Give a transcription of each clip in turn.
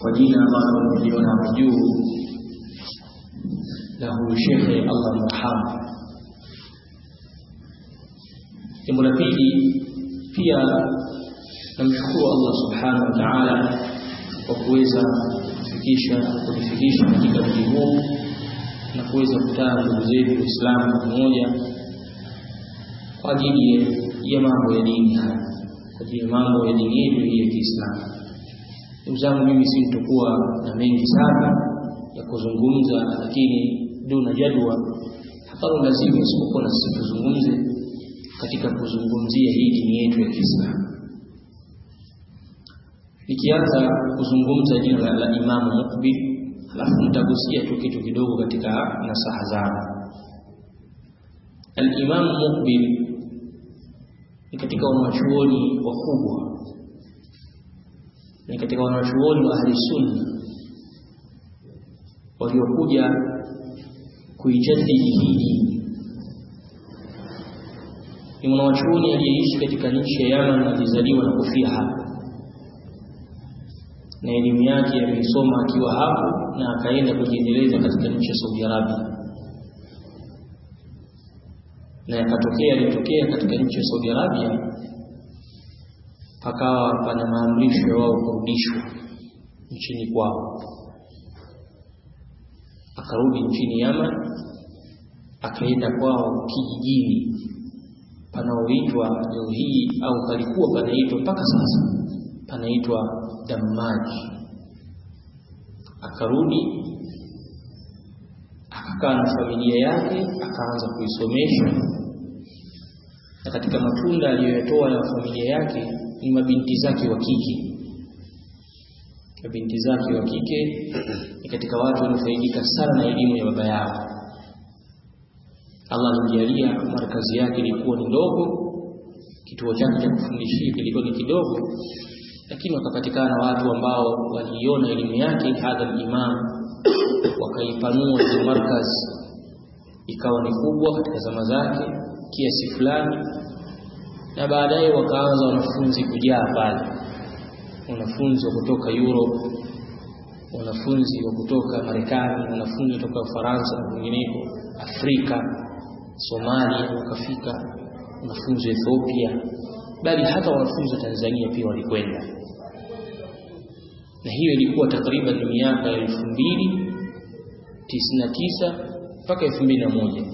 kwa jina ambalo mliona hapo juu la huyu shekhe Allah mrahamu. Jambo la pili, pia namshukuru Allah subhanahu wa ta'ala kwa kuweza kufikisha kunifikisha katika mji huu na kuweza kutana ndugu zetu Waislamu pamoja kwa ajili ya mambo ya dini haya, kwa ajili ya mambo ya dini yetu hii ya Kiislamu. Ndugu zangu, mimi si mtokuwa na mengi sana ya kuzungumza, lakini duna jadwa, hapana lazima isipokuwa na sisi tuzungumze katika kuzungumzia hii dini yetu ya Kiislamu. Nikianza kuzungumza jina la, la Imamu Muqbil, halafu nitagusia tu kitu kidogo katika nasaha zao. Al-Imamu Muqbil ni katika wanachuoni wakubwa, ni katika wanachuoni wa Ahli Sunna waliokuja kuijadili hii dini. Ni mwanachuoni aliyeishi katika nchi ya Yaman na alizaliwa na kufia hapa na elimu yake ameisoma akiwa hapo na akaenda kujiendeleza katika nchi ya Saudi Arabia, na yakatokea alitokea katika nchi ya Saudi Arabia, pakawa pana maamrisho ya wao kurudishwa nchini kwao. Akarudi nchini Yaman, akaenda kwao kijijini panaoitwa leo hii au palikuwa panaitwa mpaka sasa panaitwa Dammaji. Akarudi akakaa na familia yake, akaanza kuisomesha, na katika matunda aliyoyatoa ya familia yake ni mabinti zake wa kike. Mabinti zake wa kike ni katika watu waliofaidika sana na elimu ya baba yao. Allah alimjalia markazi yake ilikuwa ni ndogo, kituo chake cha kufundishia kilikuwa ni kidogo, lakini wakapatikana watu ambao waliiona elimu yake hadha imam, wakaipanua ile markaz ikawa ni kubwa katika zama zake kiasi fulani, na baadaye wakaanza wanafunzi kujaa pale, wanafunzi wa kutoka Europe, wanafunzi wa kutoka Marekani, wanafunzi kutoka Ufaransa na kwingineko, Afrika, Somalia wakafika, wanafunzi wa Ethiopia, bali hata wanafunzi wa Tanzania pia walikwenda, na hiyo ilikuwa takriban miaka ya elfu mbili tisini na tisa mpaka elfu mbili na moja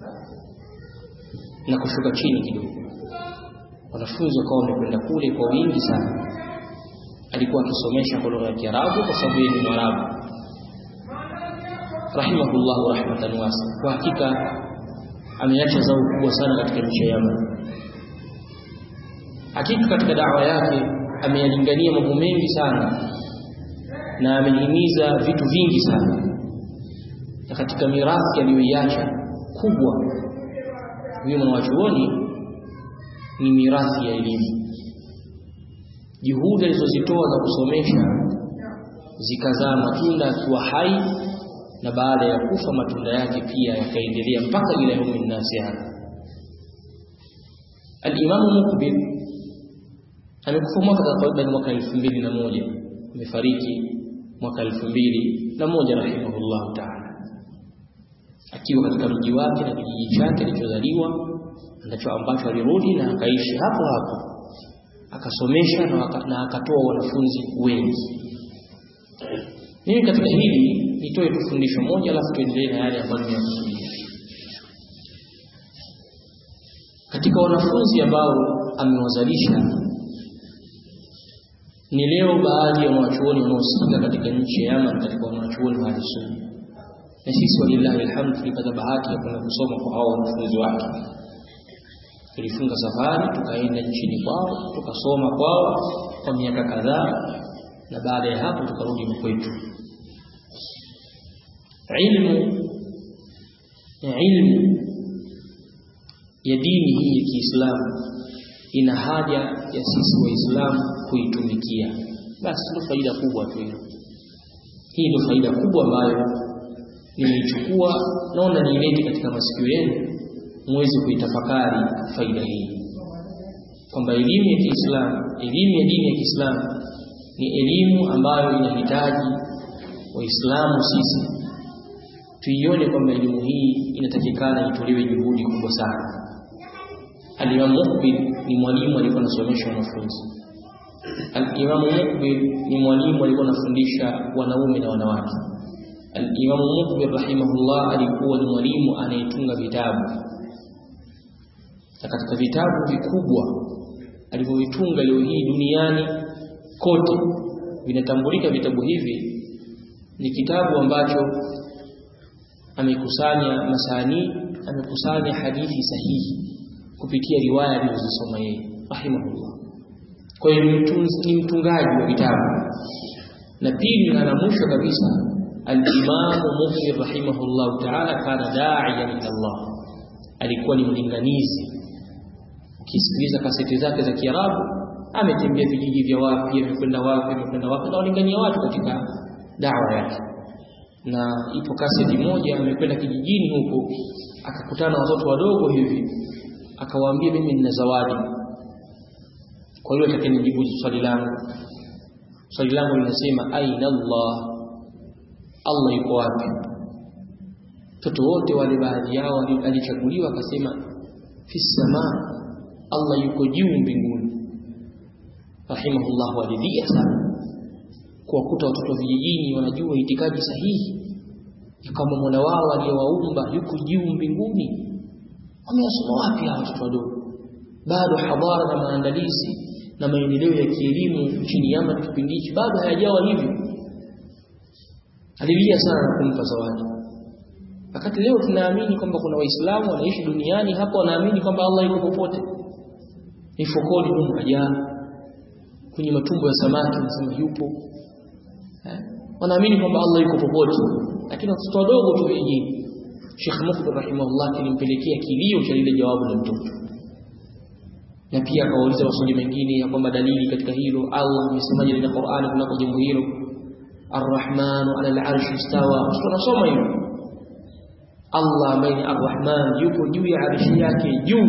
na kushuka chini kidogo. Wanafunzi wakawa wamekwenda kule kwa wingi sana. Alikuwa akisomesha kwa lugha ya Kiarabu kwa sababu yeye ni Mwarabu, rahimahullahu rahmatan wasa. Kwa hakika ameacha zao kubwa sana katika nchi ya Yaman. Hakika katika dawa yake ameyalingania mambo mengi sana na amehimiza vitu vingi sana, na katika mirathi aliyoiacha kubwa huyo mwanachuoni ni mirathi ya elimu. Juhudi alizozitoa za kusomesha zikazaa matunda akiwa hai, na baada ya kufa matunda yake pia yakaendelea mpaka ila yaumi nnasi hapa. Alimamu Muqbil amekufa mwaka takriban mwaka elfu mbili na moja amefariki mwaka elfu mbili na moja rahimahullahu taala, akiwa katika mji wake na kijiji chake alichozaliwa ndicho ambacho alirudi na akaishi hapo hapo akasomesha na, waka, na akatoa wanafunzi wengi. Mimi katika hili nitoe tu fundisho moja, alafu tuendelee na yale ambayo nimeyakusudia. Katika wanafunzi ambao amewazalisha ni leo baadhi ya wanachuoni wanaosikika katika nchi ya Yaman, katika wanachuoni wa Ahlusunna, na sisi walillahi alhamd tulipata bahati ya kwenda kusoma kwa hao wanafunzi wake tulifunga safari tukaenda nchini kwao tukasoma kwao kwa miaka kadhaa, na baada ya hapo tukarudi kwetu. Ilmu ilmu ya dini hii ya Kiislamu ina haja ya sisi Waislamu kuitumikia. Basi ndio faida kubwa tu hiyo. Hii ndio faida kubwa ambayo nimeichukua, naona niilete katika masikio yenu muweze kuitafakari faida hii, kwamba elimu ya Kiislamu, elimu ya dini ya Kiislamu ni elimu ambayo inahitaji waislamu sisi tuione kwamba elimu hii inatakikana itolewe juhudi kubwa sana Al-Imam Muqbil ni mwalimu alikuwa anasomesha wanafunzi Al-Imam Muqbil ni mwalimu alikuwa anafundisha wanaume na wanawake Al-Imam Muqbil rahimahullah alikuwa ni mwalimu anayetunga vitabu na katika vitabu vikubwa alivyovitunga leo hii duniani kote vinatambulika vitabu hivi ni kitabu ambacho amekusanya masani amekusanya hadithi sahihi kupitia riwaya alizosoma yeye rahimahullah kwa hiyo ni mtungaji wa vitabu na pili na mwisho kabisa al-Imam Mufti rahimahullah ta'ala kana da'iyan ila Allah alikuwa ni mlinganizi ukisikiliza kaseti zake za Kiarabu ametembea vijiji vya wapi amekwenda wapi amekwenda wapi na walingania watu katika dawa yake na ipo kaseti moja amekwenda kijijini huko akakutana watoto wadogo hivi akawaambia mimi nina zawadi kwa hiyo atakayenijibu swali langu swali langu linasema aina Allah Allah yuko wapi watoto wote wale baadhi yao alichaguliwa akasema fi samaa Allah yuko juu mbinguni rahimahullah walidhia sana kuwakuta watoto vijijini wanajua itikadi sahihi ya kama Mola wao aliyewaumba yuko juu mbinguni wameyasoma wapi hawa watoto wadogo bado hadhara na maandalizi na maendeleo ya kielimu nchini Yaman kipindi hichi bado hayajawa hivyo alilia sana na kumpa zawadi wakati leo tunaamini kwamba kuna waislamu wanaishi duniani hapo wanaamini kwamba Allah yuko popote ni fokoni humu hajaa kwenye matumbo ya samaki nasema yupo eh? wanaamini kwamba Allah yuko popote lakini watoto wadogo tu vijijini Sheikh Mufti rahimahullah kilimpelekea kilio cha lile jawabu la mtoto na pia akawauliza maswali mengine ya kwamba dalili katika hilo Allah amesemaje katika Qur'ani kunako jambo hilo Ar-Rahman 'ala al-'arsh istawa tunasoma hilo Allah ambaye ni Ar-Rahman yuko juu ya arshi yake juu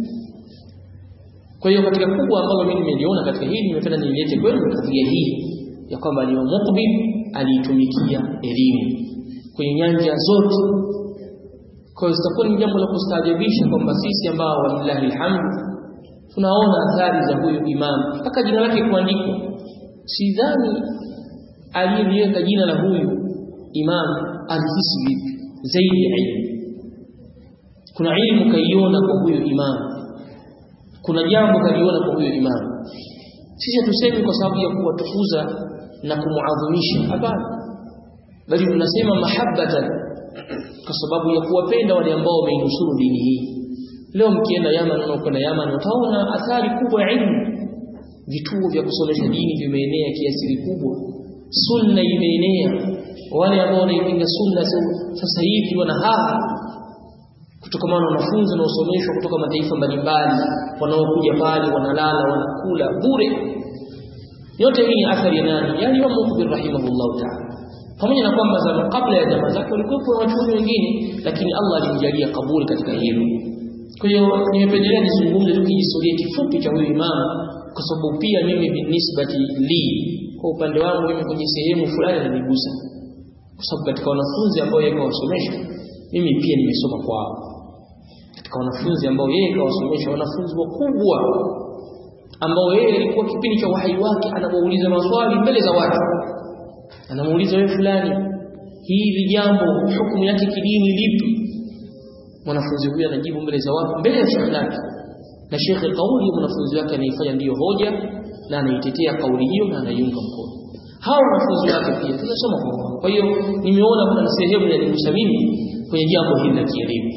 kwa hiyo katika kubwa ambalo mimi nimeliona katika hili nimependa nilete kwenu kadhia hii ya kwamba ni Muqbil aliitumikia elimu kwenye nyanja zote kwa hiyo sitakuwa ni jambo la kustaajabisha kwamba sisi ambao walillahi alhamdu tunaona athari za huyu imam mpaka jina lake kuandikwa sidhani aliyeliweka jina la huyu imam alihisi vipi zaidi ya ilmu kuna ilmu kaiona kwa huyu imam kuna jambo kaliona kwa huyo imam sisi hatusemi kwa sababu ya kuwatukuza na kumuadhimisha hapana bali tunasema mahabbatan kwa sababu ya kuwapenda wale ambao wameinusuru dini hii leo mkienda Yaman unakwenda Yaman utaona athari kubwa ya ilmu vituo vya kusomesha dini vimeenea kiasi kikubwa sunna imeenea wale ambao wanaipinga sunna sasa hivi wana haha kutokana na wanafunzi wanaosomeshwa kutoka mataifa mbalimbali wanaokuja pale wanalala wanakula bure yote hii ni athari ya nani yani wa Mukhbir rahimahullah ta'ala pamoja na kwamba zama kabla ya zama zake walikuwa na wachuoni wengine lakini Allah alimjalia kaburi katika hilo kwa hiyo nimependelea nizungumze tu kihistoria kifupi cha huyu imam kwa sababu pia mimi binisbati li kwa upande wangu mimi kwenye sehemu fulani inanigusa kwa sababu katika wanafunzi ambao yeye kawasomesha mimi pia nimesoma kwao katika wanafunzi ambao yeye kawasomesha wanafunzi wakubwa ambao yeye alikuwa kipindi cha uhai wake anawauliza maswali mbele za watu anamuuliza wewe fulani hili jambo hukumu yake kidini lipi mwanafunzi huyu anajibu mbele za watu mbele ya shekhi lake na shekhi kauli ya mwanafunzi wake anaifanya ndiyo hoja na anaitetea kauli hiyo na anaiunga mkono hao wanafunzi wake pia tunasoma kwa wao kwa hiyo nimeona kuna sehemu inanigusa mimi kwenye jambo hili la kielimu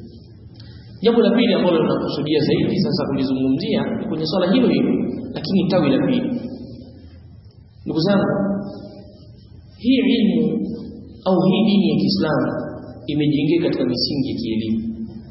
jambo la pili ambalo tunakusudia zaidi sasa kulizungumzia ni kwenye swala hilo hilo lakini tawi la pili ndugu zangu hii ilmu au hii dini ya Kiislamu imejengeka katika misingi ya kielimu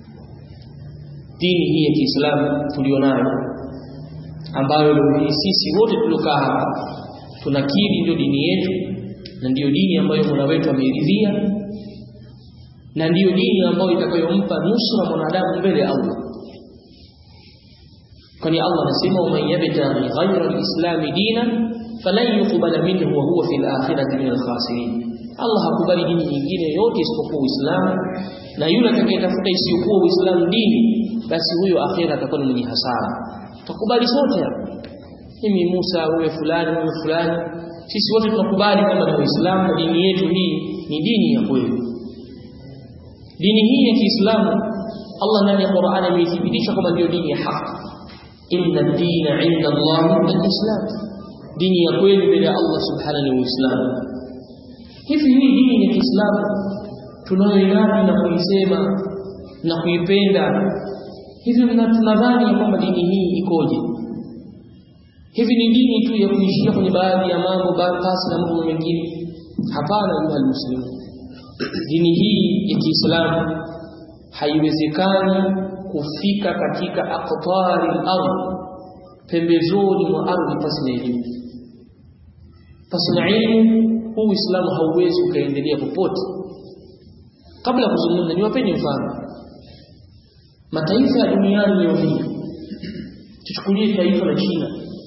dini hii ya Kiislamu tulionayo ambayo leo hii sisi wote tuliokaa hapa tunakiri ndio dini yetu na ndiyo dini ambayo Mola wetu ameridhia na ndiyo dini ambayo itakayompa nusra mwanadamu mbele ya Allah kwani Allah anasema man yabtaghi ghayra al-islam dinan falan yuqbala minhu wa huwa fil akhirati min al-khasirin Allah hakubali dini nyingine yote isipokuwa Uislamu na yule atakayetafuta isiyokuwa Uislamu dini basi huyo akhira atakuwa ni mwenye hasara tukubali sote mimi Musa wewe fulani wewe fulani sisi wote tunakubali kwamba ni Uislamu na dini yetu hii ni dini ya kweli dini hii ya Kiislamu Allah ndani ya Qur'an ameithibitisha kwamba ndio dini ya haki inna ad-dina 'inda Allah al-Islam dini ya kweli mbele ya Allah subhanahu ni Uislamu hivi hii dini ya Kiislamu tunayoinadi na kuisema na kuipenda hivi tunadhani ya kwamba dini hii ikoje hivi ni dini tu ya kuishia kwenye baadhi ya mambo basi na mambo mengine hapana ayuha muslimu dini hii ya Kiislamu haiwezekani kufika katika aqtari al-ardh pembezoni mwa ardhi pasi na elimu pasi na elimu huu Uislamu hauwezi ukaendelea popote kabla ya kuzungumza niwapeni mfano mataifa ya duniani leo hii tuchukulie taifa la China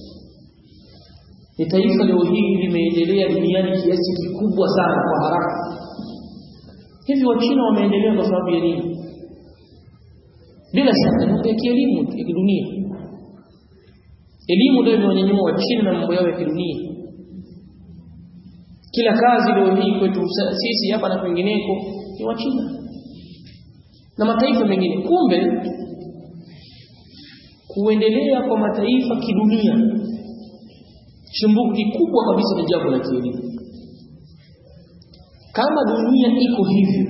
ni taifa leo hii limeendelea duniani kiasi kikubwa sana kwa haraka hivi wa China wameendelea kwa sababu ya nini bila shaka ni ya kielimu ya kidunia elimu ndio imewanyanyua wa China na mambo yao ya kidunia kila kazi leo hii kwetu sisi hapa na kwingineko ni wa China na mataifa mengine kumbe kuendelea kwa mataifa kidunia chimbuko kikubwa kabisa ni jambo la kielimu kama dunia iko hivyo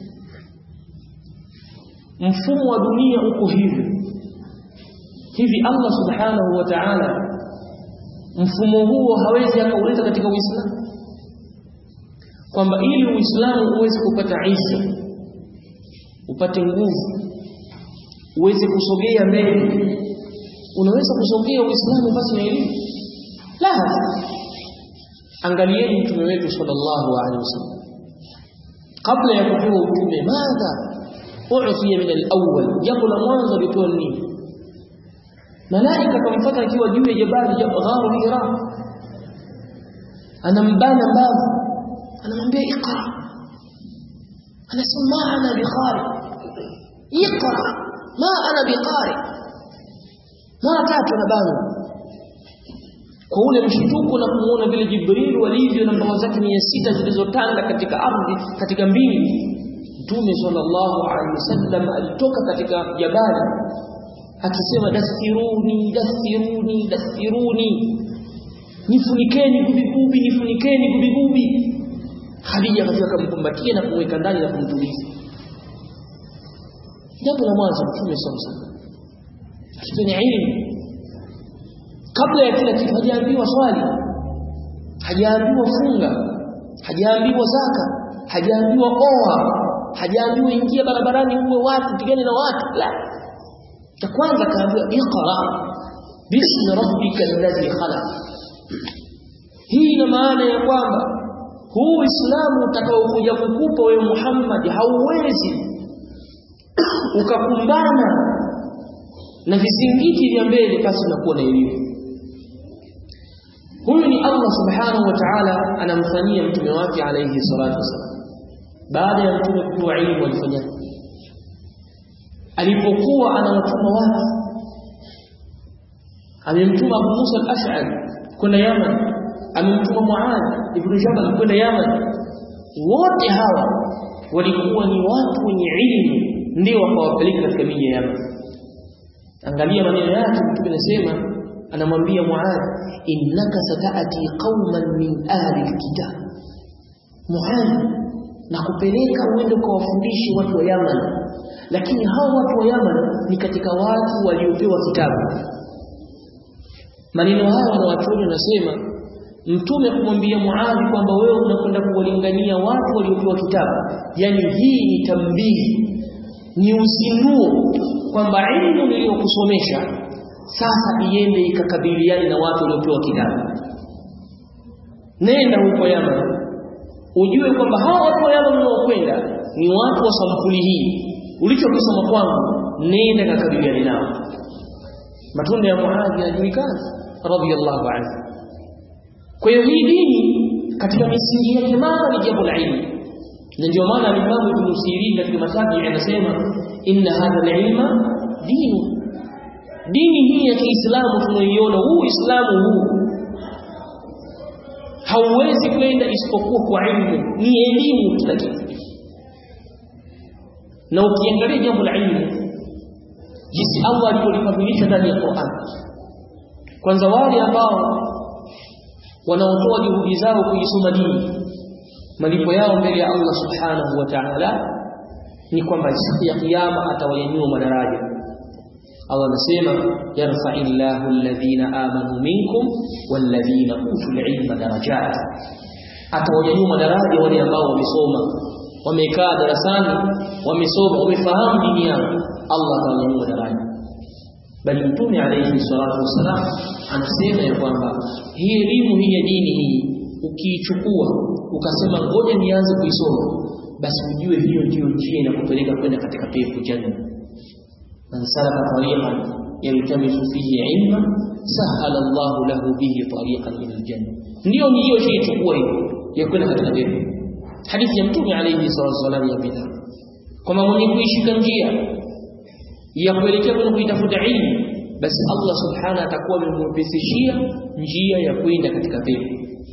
mfumo wa dunia uko hivyo hivi Allah subhanahu wa ta'ala mfumo huo hawezi akauleta katika Uislamu kwamba ili Uislamu uweze kupata Isa upate nguvu uweze kusogea mbele unaweza kusogea Uislamu basi na elimu la angalieni mtume wetu sallallahu alaihi wasallam kabla ya kupewa utume madha u'fiya min al-awwal jambo la mwanzo lipewa nini malaika kamfuata akiwa juu ya jabali gharu hira anambana mbavu anamwambia iqra anasema ma ana biqari iqra ma ana biqari mara tatu na bana kwa ule mshtuko na kumuona vile Jibril walivyo na mbawa zake mia sita zilizotanda katika ardhi katika mbingu Mtume sallallahu alaihi wasallam alitoka katika jabali akisema dasiruni dasiruni dasiruni nifunikeni gubigubi nifunikeni gubigubi Khadija akafika kumkumbatia na kumweka ndani na kumtuliza jambo la mwanzo Mtume sallallahu alaihi wasallam akifanya ilmu kabla ya kila kitu hajaambiwa swali hajaambiwa funga hajaambiwa zaka hajaambiwa oa hajaambiwa ingia barabarani uwe watu pigane na watu la cha kwanza kaambiwa iqra bismi rabbika alladhi khalaq hii ina maana ya kwamba huu Uislamu utakaokuja kukupa wewe Muhammad hauwezi ukakumbana na vizingiti vya mbele basi unakuwa na elimu huyu ni Allah subhanahu wa ta'ala anamfanyia mtume wake alayhi salatu wasallam baada ya mtume kupewa elimu alifanya alipokuwa anawatuma watu amemtuma Abu Musa al-Ash'ari kwenda Yaman amemtuma Muadh ibn Jabal kwenda Yaman wote hawa walikuwa ni watu wenye ilmu ndio wakawapeleka katika miji ya Yaman angalia maneno yake mtume anasema anamwambia Muadh innaka sataati qauman min ahli alkitab Muadh nakupeleka uende ukawafundishe watu wa Yaman lakini hao watu wa Yaman ni katika watu waliopewa kitabu maneno haya wanawachuoni wanasema mtume kumwambia Muadh kwamba wewe unakwenda kuwalingania watu waliopewa kitabu yani hii ni tambihi ni uzinduo kwamba elimu niliyokusomesha sasa iende ikakabiliane na watu waliopewa kitabu nenda huko Yaman ujue kwamba hawa watu wa Yaman wanaokwenda ni watu wa sampuli hii ulichokisoma kwangu nenda kakabiliane nao matunda ya Muadhi yanajulikana radiyallahu anhu kwa hiyo hii dini katika misingi yake mama ni jambo la ilmu na ndio maana Imam Ibn Sirin katika matabi anasema inna hadha al-ilma dinu dini hii ya Kiislamu tunaiona huu Uislamu huu hauwezi kwenda isipokuwa kwa ilmu ni elimu kila kitu na ukiangalia jambo la ilmu jinsi Allah alivyolifadhilisha ndani ya Qur'an kwanza wale ambao wanaotoa juhudi zao kuisoma dini malipo yao mbele ya Allah subhanahu wa ta'ala ni kwamba siku ya kiyama atawanyanyua madaraja Allah anasema yarfa'illahu alladhina amanu minkum walladhina utul ilma darajat atawanyanyua madaraja wale ambao wamesoma wamekaa darasani wamesoma wamefahamu dini yao Allah atawanyanyua daraja bali mtume alayhi salatu wasalam anasema ya kwamba hii elimu hii ya dini hii ukiichukua ukasema ngoja nianze kuisoma basi ujue hiyo ndiyo njia inakupeleka kwenda katika pepo janna man salaka tariqan yaltamisu fihi ilma sahala Allahu lahu bihi tariqan ila aljanna ndio ni hiyo shii chukua hiyo ya kwenda katika pepo hadithi ya mtume alayhi salatu wasallam ya bid'a kwamba mwenye kuishika njia ya kuelekea kwenye kuitafuta ilmu basi Allah subhanahu atakuwa amemwepesishia njia ya kwenda katika pepo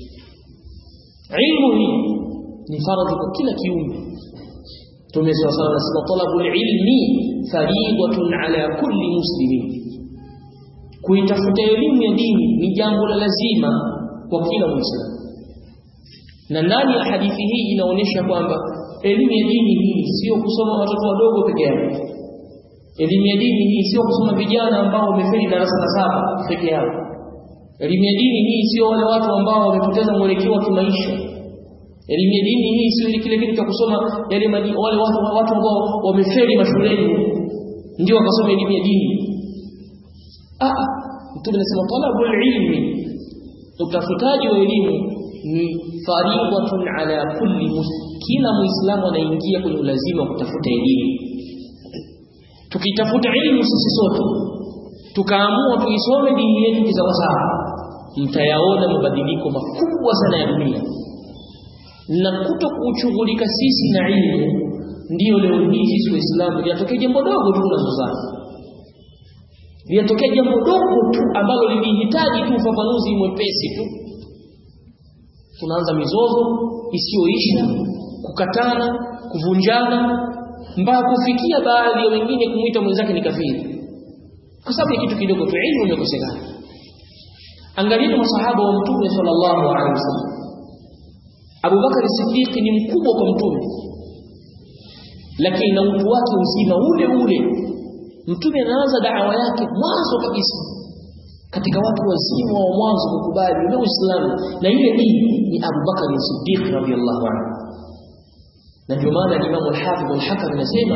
ilmu hii ni faradhi kwa kila kiumbe Mtume swalla sallam anasema talabul ilmi fariidatun ala kulli muslimin kuitafuta elimu ya dini ni jambo la lazima kwa kila muislamu na ndani ya hadithi hii inaonyesha kwamba elimu ya dini hii sio kusoma watoto wadogo peke yake elimu ya dini hii sio kusoma vijana ambao wamefeli darasa la saba peke yao elimu ya dini hii sio wale watu ambao wamepoteza mwelekeo wa kimaisha elimu ya dini hii sio kile kitu cha kusoma yale maji, wale watu watu ambao wamefeli mashuleni ndio wakasoma elimu ya dini ah mtume anasema talabul ilmi utafutaji wa elimu ni faridatun ala kulli muslim kila muislamu anaingia kwenye ulazima wa kutafuta elimu tukitafuta elimu sisi sote tukaamua tuisome dini yetu kisawasawa mtayaona mabadiliko makubwa sana ya dunia na kuto kuchughulika sisi na ilmu ndiyo leo hii sisi waislamu linatokea jambo dogo tu tunazozana linatokea jambo dogo tu ambalo lilihitaji tu ufafanuzi mwepesi tu tunaanza mizozo isiyoisha kukatana kuvunjana mpaka kufikia baadhi ya wengine kumwita mwenzake ni kafiri kwa sababu ya kitu kidogo tu ilmu imekosekana angalia masahaba wa mtume sallallahu alaihi wasallam Abu Bakar Siddiq ni mkubwa kwa mtume lakini na utu wake uzima ule ule mtume anaanza da'wa yake mwanzo kabisa katika watu wazima wa mwanzo kukubali ule Uislamu na ile dini ni Abu Bakar Siddiq radhiyallahu anhu na ndio maana Imam al-Hafidh al-Hakam anasema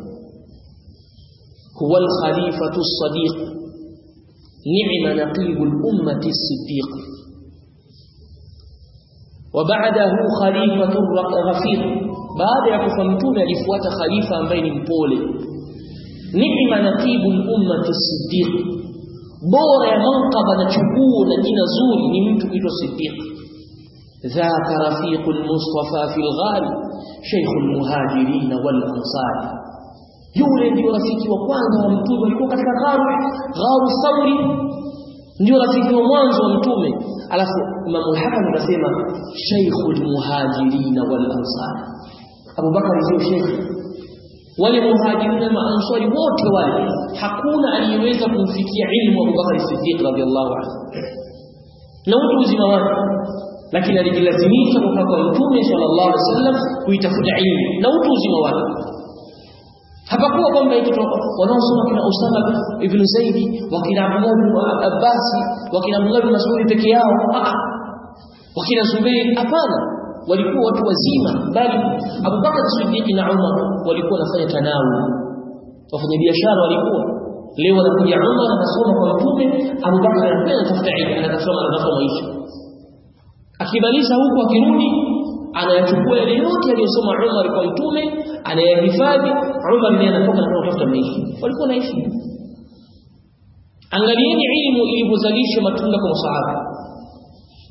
huwa al-khalifatu as-sadiq ni'ma naqib al-ummati as-siddiq وبعده خليفة غفير بعد ya kufa mtume alifuata khalifa ambaye ni mpole ni'ma naqibu al-ummati as-siddiq bora ya manqaba na chukuo na jina zuri ni mtu kuitwa siddiq ذاك رفيق المصطفى في الغار شيخ المهاجرين والأنصار yule ndio rafiki wa kwanza wa mtume alikuwa katika gharu gharu sauri ndio rafiki wa mwanzo wa mtume alafu Imam al-Hakim anasema shaykhul muhajirin wal ansar Abu Bakar sio sheikh wale muhajirin na ansari wote wale hakuna aliyeweza kumfikia ilmu Abu Bakar Siddiq radhiallahu anhu na utu uzima wake lakini alijilazimisha kutoka kwa mtume sallallahu alaihi wasallam kuitafuta ilmu na utu uzima wake hapakuwa kwamba eti wanaosoma kina Usama ibn Zaid wakina Abdullah ibn Abbas wakina Abdullah ibn Mas'ud peke yao wakina Zubair hapana walikuwa watu wazima bali Abu Bakar Siddiq na Umar walikuwa wanafanya tanawu wafanya biashara walikuwa leo anakuja Umar anasoma kwa mtume Abu Bakar anakwenda kutafuta ilmu anasoma anatafuta maisha akimaliza huku akirudi anayachukua yale yote aliyosoma Umar kwa mtume anayahifadhi Umar ndiye anatoka na kutafuta maisha walikuwa naishi angalieni ilmu ilivyozalisha matunda kwa masahaba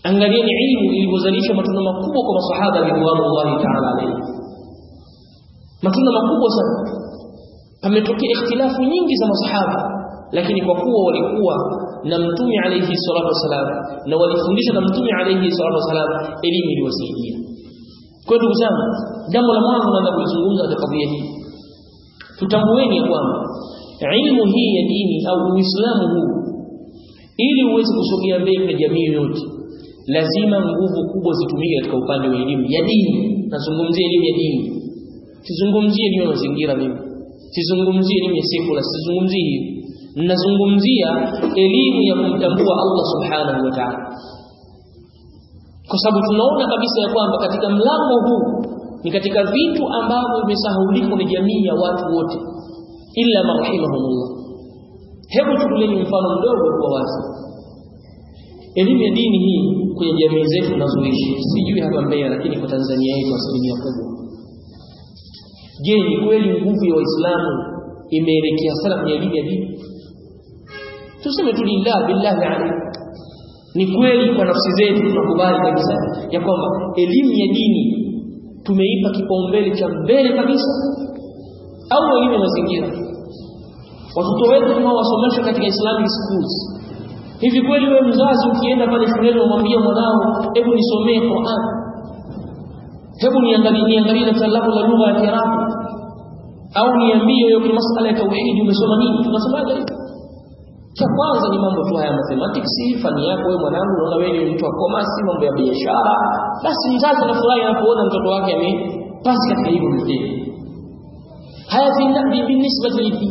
angalieni ilmu ilivyozalisha matunda makubwa kwa masahaba ridwanullahi ta'ala alayhi matunda makubwa sana pametokea ikhtilafu nyingi za masahaba lakini kwa kuwa walikuwa na mtume alayhi salatu wasalam na walifundisha na mtume alayhi salatu wasalam elimu iliwasaidia kwa ndugu zangu jambo la mwanzo naanza kulizungumza katika kadhia hii tutambueni kwamba ilmu hii ya dini au uislamu huu ili uweze kusogea mbele na jamii yoyote lazima nguvu kubwa zitumike katika upande wa elimu ya dini nazungumzia elimu ya dini sizungumzie elimu ya mazingira mimi sizungumzie elimu ya sekula sizungumzie hiyo ninazungumzia elimu ya kumtambua Allah subhanahu wa ta'ala kwa sababu tunaona kabisa ya kwamba katika mlango huu ni katika vitu ambavyo vimesahaulika na jamii ya watu wote illa marhamahumullah hebu chukulieni mfano mdogo kwa wazi elimu ya dini hii kwenye jamii zetu tunazoishi sijui hapa Mbeya lakini kwa Tanzania yetu asilimia kubwa je ni kweli nguvu ya waislamu imeelekea sana kwenye elimu ya dini tuseme tu lillah billahi alayhi ni kweli kwa nafsi zetu tunakubali kabisa ya kwamba elimu ya dini tumeipa kipaumbele cha mbele kabisa au elimu ya mazingira watoto wetu tunawasomesha katika Islamic schools hivi kweli wewe mzazi ukienda pale shuleni umwambie mwanao hebu nisomee Qur'an hebu niangalie niangalie daftari lako la lugha ya Kiarabu au niambie wewe kwa masala ya tauhidi umesoma nini tunasemaje cha kwanza ni mambo tu haya mathematics fani yako wewe mwanangu unaona wewe ni mtu wa commerce mambo ya biashara basi mzazi anafurahi anapoona mtoto wake amepasi katika hivyo mtihani haya binisbati lipi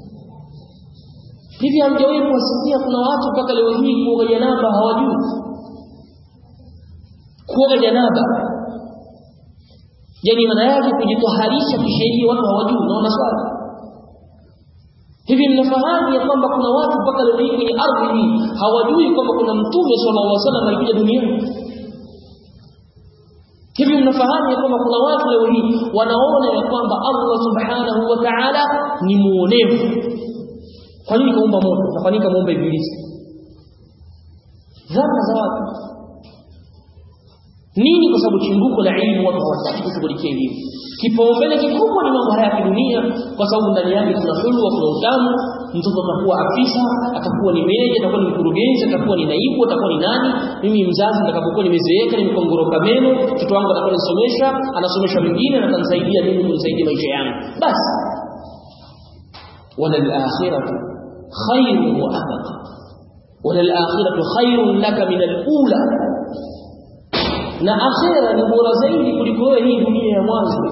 hivi hamjawahi kuwasikia kuna watu mpaka leo hii kuoga janaba hawajui kuoga janaba yani maana yake kujitoharisha kisheria watu hawajui unaona swali hivi mnafahamu ya kwamba kuna watu mpaka leo hii kwenye ardhi hii hawajui kwamba kuna mtume sallallahu alaihi wasallam alikuja duniani hivi mnafahamu ya kwamba kuna watu leo hii wanaona ya kwamba Allah subhanahu wa ta'ala ni muonevu kwa nini kaumba moto na kwa nini kamuumba ibilisi dhana za watu nini kwa sababu chimbuko la elimu watu hawataki kushughulikia elimu kipaumbele kikubwa ni mambo haya ya kidunia kwa sababu ndani yake kuna hulwa kuna utamu mtoto atakuwa afisa atakuwa ni meja atakuwa ni mkurugenzi atakuwa ni naibu atakuwa ni nani mimi mzazi nitakapokuwa nimezeeka nimekongoroka meno mtoto wangu atakuwa nisomesha anasomesha mwingine na atanisaidia mimi kunisaidia maisha yangu basi wala al-akhiratu khairun wa abqa wala al-akhiratu khairun laka min al-ula na akhira ni bora zaidi kuliko wewe hii dunia ya mwanzo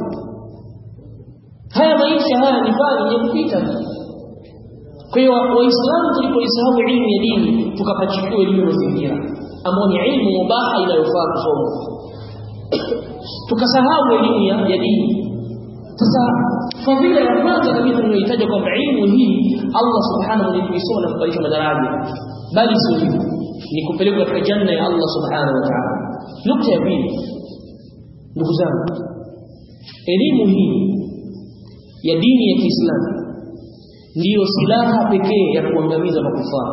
haya maisha haya ni fani ya kupita kwa hiyo waislamu tulipoisahau elimu ya dini tukapachukua elimu ya mazingira ambayo ni elimu mubaha inayofaa kusoma tukasahau elimu ya, ya dini sasa fadhila ya kwanza kabisa tunayohitaji kwamba elimu hii Allah subhanahu wa ta'ala kuisoma na kubadilisha madaraja bali sio hivyo ni kupelekwa katika janna ya Allah subhanahu wa ta'ala nukta ya pili ndugu zangu elimu hii ya dini ya Kiislamu ndiyo silaha pekee ya kuangamiza makufara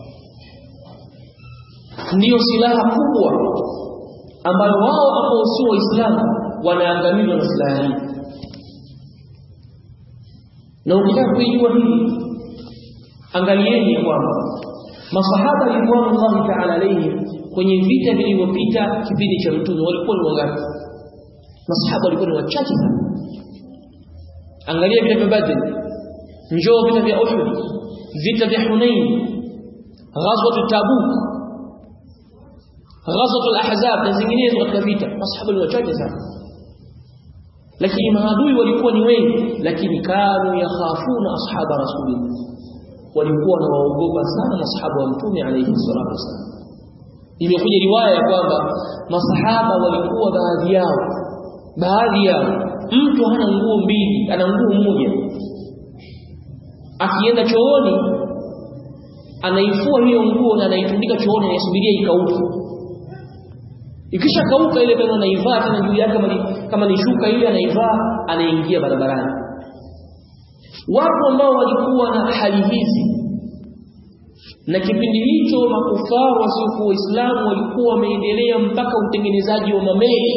ndiyo silaha kubwa ambayo wao ambao sio waislamu wanaangamizwa na silaha hii na ukitaka kuijua hili angalieni kwamba masahaba ridwanullahi ta'ala alayhim kwenye vita vilivyopita kipindi cha mtume walikuwa ni wangapi masahaba walikuwa ni wachache sana angalia vita vya badr njoo vita vya uhud vita vya hunain ghazwat tabuk ghazwat al-ahzab na zinginezo katika vita masahaba ni wachache sana lakini maadui walikuwa ni wengi lakini kanu yakhafuna ashaba rasulillah walikuwa wanawaogopa sana masahaba wa mtume alayhi salatu wasallam imekuja riwaya ya kwamba masahaba walikuwa baadhi yao baadhi yao mtu hana nguo mbili ana nguo moja akienda chooni anaifua hiyo nguo na anaitundika chooni anasubiria ikauke ikisha kauka ile tena anaivaa tena juu yake kama ni kama ni shuka ile anaivaa anaingia barabarani watu ambao walikuwa na hali hizi na kipindi hicho makufaru wasiokuwa waislamu walikuwa wameendelea mpaka utengenezaji wa mameli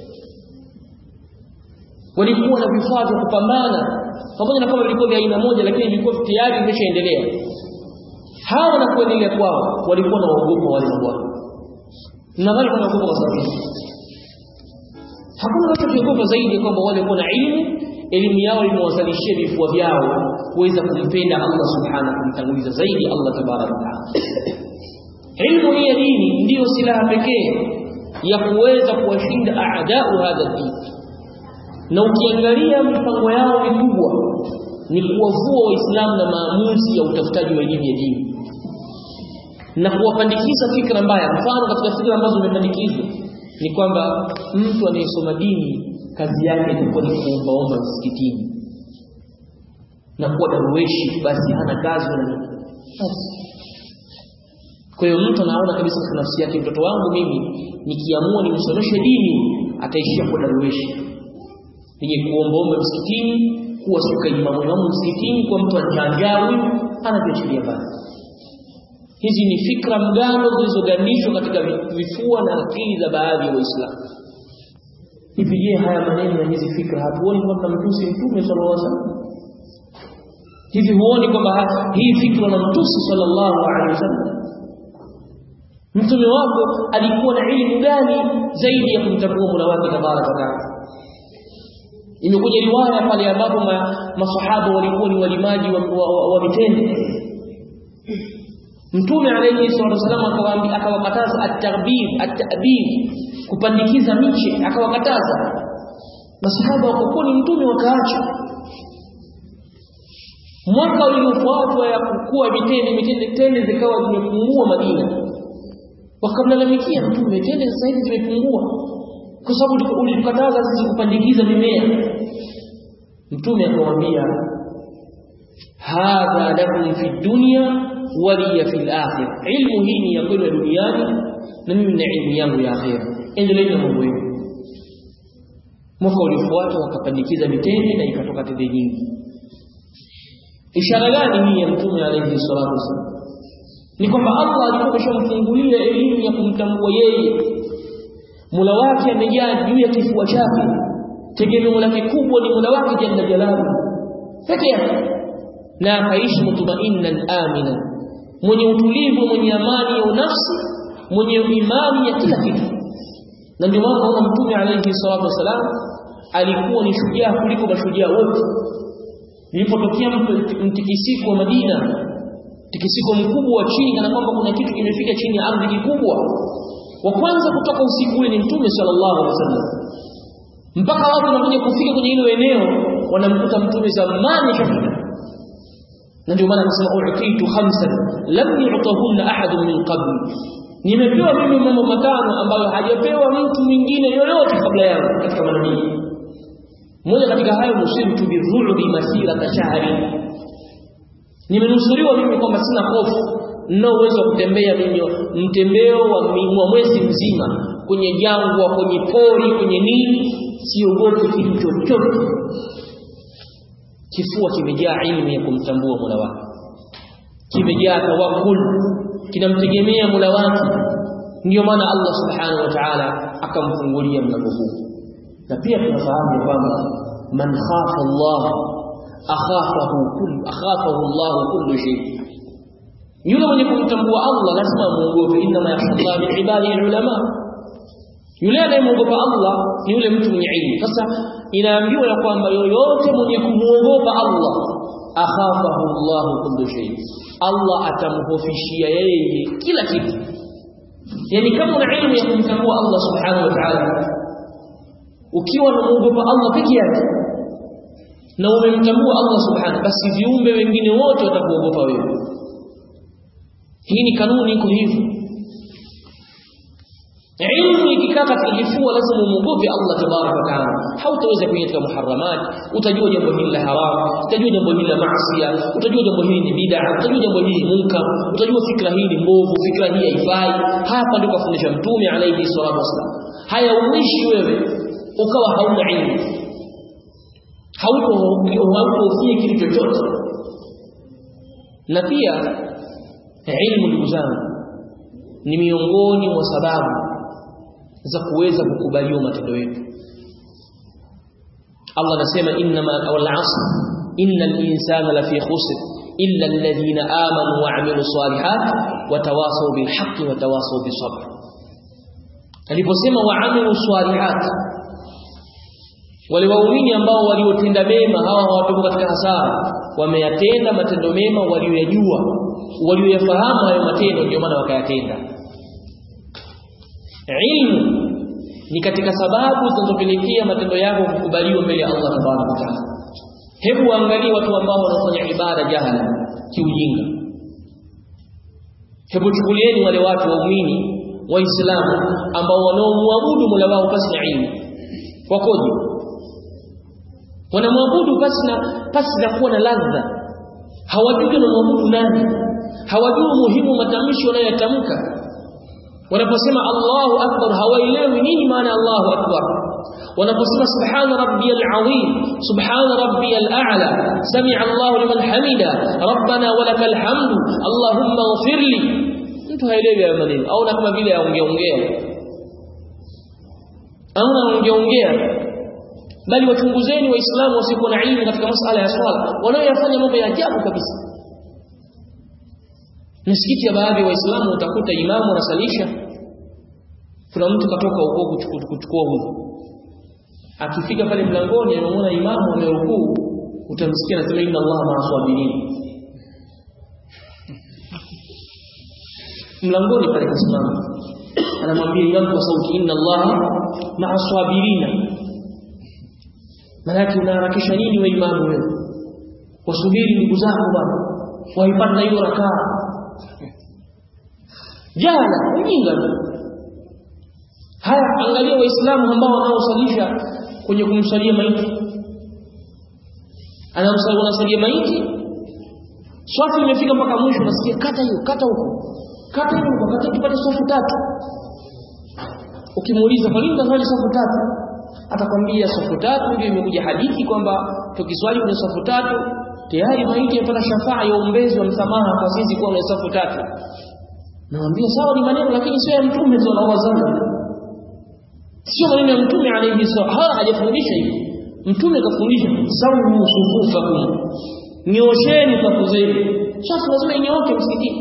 walikuwa na vifaa vya kupambana pamoja na kama vilikuwa vya aina moja lakini vilikuwa tayari vimeshaendelea hawa na kuendelea kwao walikuwa na waogopa wale mabwana nadhani kuna waogopa kwa sababu hakuna watu kuogopa zaidi kwamba wale walikuwa na elimu elimu yao imewazalishia vifua vyao kuweza kumpenda Allah subhanahu kumtanguliza zaidi Allah tabaraka taala ilmu hii ya dini ndiyo silaha pekee ya kuweza kuwashinda aadau hadha din na ukiangalia mipango yao mikubwa ni kuwavua waislamu na maamuzi ya utafutaji wa elimu ya dini na kuwapandikiza fikra mbaya mfano katika fikra ambazo zimepandikizwa ni kwamba mtu anayesoma dini kazi yake itakuwa ni kuombaomba msikitini na kuwa darueshi basi hana kazi wala basi kwa hiyo mtu anaona kabisa kwa nafsi yake mtoto wangu mimi nikiamua nimsomeshe dini ataishia kuwa darueshi nije kuombaomba msikitini kuwa suka imamu imamu msikitini kwa mtu anjanjawi anaviachilia mbali hizi ni fikra mgano zilizogandishwa katika vifua na akili za baadhi ya waislamu hivi je haya maneno na hizi fikra hatuoni kwamba mtusi mtume sallallahu alaihi wasallam hivi huoni kwamba hii fikra na mtusi sallallahu alaihi wasallam mtume wako alikuwa na elimu gani zaidi ya kumtambua Mola wake tabaraka wa taala imekuja riwaya pale ambapo ma, masahaba walikuwa ni walimaji wa, wa, wa, wa mitende mtume alayhi salatu wasallam akawaambia akawakataza at-tarbib at-ta'bib kupandikiza miche akawakataza masahaba wakakuwa ni mtume wakaacha mwaka uliofuatwa ya kukua mitende mitende tende zikawa zimepungua Madina wakamlalamikia mtume tende sasa hivi zimepungua kwa sababu ulitukataza sisi kupandikiza mimea mtume akamwambia hadha lakum fi dunya waliya fil akhirah ilmu hii ni ya kwenu duniani na mimi na ilmu yangu ya akhira endeleeni na mambo yenu mwaka uliofuata wakapandikiza mitende na ikatoka tende nyingi ishara gani hii ya mtume alayhi salatu wasallam ni kwamba Allah alikuwa ameshamfungulia elimu ya kumtambua yeye Mola wake amejaa juu ya kifua chake tegemeo lake kubwa ni Mola wake jalla jalalu peke yake na akaishi mutmainnan amina mwenye utulivu mwenye amani ya nafsi mwenye imani ya kila kitu na ndio maana naona mtume alayhi salatu wasalam alikuwa ni shujaa kuliko mashujaa wote ilipotokea mtikisiko wa Madina tikisiko mkubwa wa chini kana kwamba kuna kitu kimefika chini ya ardhi kikubwa wa kwanza kutoka usiku ule ni mtume sallallahu alaihi wasallam mpaka watu wanakuja kufika kwenye hilo eneo wanamkuta mtume zamani shafika na ndio maana anasema uqitu khamsan lam yu'tahunna ahadun min qabli nimepewa mimi mambo matano ambayo hajapewa mtu mwingine yoyote kabla yangu katika manabii moja katika hayo musibtu bidhulbi masira tashahari nimenusuriwa mimi kwamba sina hofu na uwezo wa kutembea mimi mtembeo wa mwezi mzima kwenye jangwa kwenye pori kwenye nini siogopi kitu chochote kifua kimejaa ilmu ya kumtambua Mola wake kimejaa tawakkul kinamtegemea Mola wake ndio maana Allah subhanahu wa ta'ala akamfungulia mlango huu na pia tunafahamu kwamba man khafa Allah akhafahu kull akhafahu Allah kullu shay yule mwenye kumtambua Allah lazima muogope inna ma yakhsha Allah min ibadihi ulama yule anayemuogopa Allah ni yule mtu mwenye ilmu sasa inaambiwa ya kwamba yoyote mwenye kumuogopa Allah akhafahu Allah kullu shay Allah atamhofishia yeye kila kitu yani kama una ilmu ya kumtambua Allah subhanahu wa ta'ala ukiwa unamuogopa Allah peke yake na umemtambua Allah subhanahu basi viumbe wengine wote watakuogopa wewe hii ni kanuni iko hivyo ilmu ikikaa katika kifua lazima umuogope Allah tabaraka wa taala hautaweza kuingia katika muharramat utajua jambo hili la haram utajua jambo hili la maasi utajua jambo hili ni bid'a utajua jambo hili ni munkar utajua fikra hii ni mbovu fikra hii haifai hapa ndio kafundisha mtume alayhi salatu wasallam haya uishi wewe ukawa hauna ilmu hauko hauko kitu chochote na pia ilmu ndugu zangu ni miongoni mwa sababu za kuweza kukubaliwa matendo yetu Allah anasema innama wal asr innal insana lafi khusr illa alladhina amanu wa amilus salihat wa tawasaw bil haqqi wa tawasaw bis sabr aliposema wa amilus salihat wale waumini ambao waliotenda mema hawa hawatoka katika hasara wameyatenda matendo mema walioyajua walioyafahamu hayo matendo ndio maana wakayatenda ilmu ni katika sababu zinazopelekea matendo yako kukubaliwa mbele ya Allah subhanahu wa ta'ala hebu angalia watu ambao wanafanya ibada jahala kiujinga hebu chukulieni wale watu waumini waislamu ambao wanaomwabudu Mola wao pasi na ilmu wakoje wanamwabudu pasi na pasi na kuwa na ladha hawajui wanamwabudu nani hawajui umuhimu matamshi wanayotamka wanaposema Allahu akbar hawaelewi nini maana Allahu akbar wanaposema subhana rabbiyal azim subhana rabbiyal a'la sami'a Allahu liman hamida rabbana walakal hamdu allahumma ighfirli mtu haelewi hayo maneno au na kama vile aongea ongea au anaongea ongea bali wachunguzeni waislamu wasiokuwa na ilmu katika masala ya swala wanaoyafanya mambo ya ajabu kabisa misikiti ya baadhi ya waislamu utakuta imamu anasalisha kuna mtu katoka huko kuchukua udhu akifika pale mlangoni anamuona imamu amerukuu utamsikia anasema inna allaha ma'aswabirin mlangoni pale kasimama anamwambia imamu kwa sauti inna allaha ma'aswabirina Malaki unaharakisha nini wewe imamu wewe? Wasubiri ndugu zako bwana. Waipata hiyo rakaa. Jana ujinga. Haya angalia waislamu ambao wanaosalisha kwenye kumsalia maiti. Anamsalia wanasalia maiti. Swafu imefika mpaka mwisho nasikia kata hiyo, kata huko. Kata hiyo, wakati tupate swafu tatu. Ukimuuliza kwa nini unafanya swafu tatu? atakwambia safu tatu ndio imekuja hadithi kwamba tukiswali kwenye safu tatu tayari maiti yapata shafaa ya uombezi wa msamaha kwa sisi kuwa kwenye safu tatu naambia sawa ni maneno lakini sio ya mtume sallallahu alaihi wasallam sio maneno ya mtume alayhi sallam hala hajafundisha hivi mtume kafundisha sawu sufufakum nyosheni safu zenu safu lazima inyooke msikitini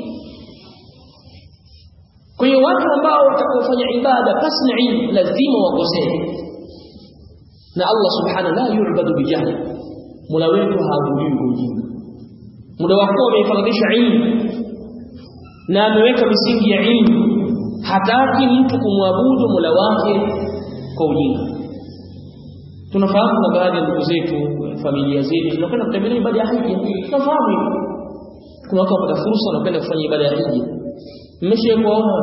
kwa hiyo watu ambao watakaofanya ibada pasi na ilmu lazima wakosee na Allah subhanahu la yu'badu bijahli Mola wetu haabudiwi kwa ujinga muda wako umefaradhisha ilmu na ameweka misingi ya ilmu hataki mtu kumwabudu Mola wake kwa ujinga tunafahamu na baadhi ya ndugu zetu familia zetu tunakwenda kutembelea ibada ya hija tunafahamu hivyo kuna watu wapata fursa wanakwenda kufanya ibada ya hija mmeshakuona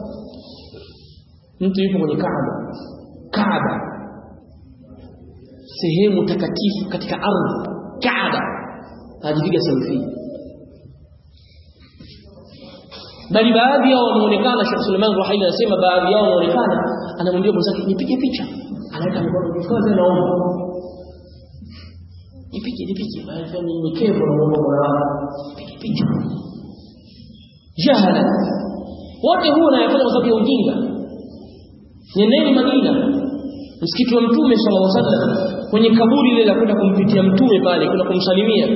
mtu yuko kwenye Kaaba Kaaba sehemu takatifu katika ardhi Kaaba hajipiga selfie bali baadhi yao wanaonekana Sheikh Suleiman Ruhaili anasema baadhi yao wanaonekana anamwambia mwenzake nipige picha anaweka mikono kifuani naomba nipige nipige maana ni nikevu na naomba bwana nipige picha jahala wote huo anayafanya kwa sababu ya ujinga nendeni Madina msikiti wa mtume sallallahu alaihi wasallam kwenye kaburi lile la kwenda kumpitia mtume pale kuna kumsalimia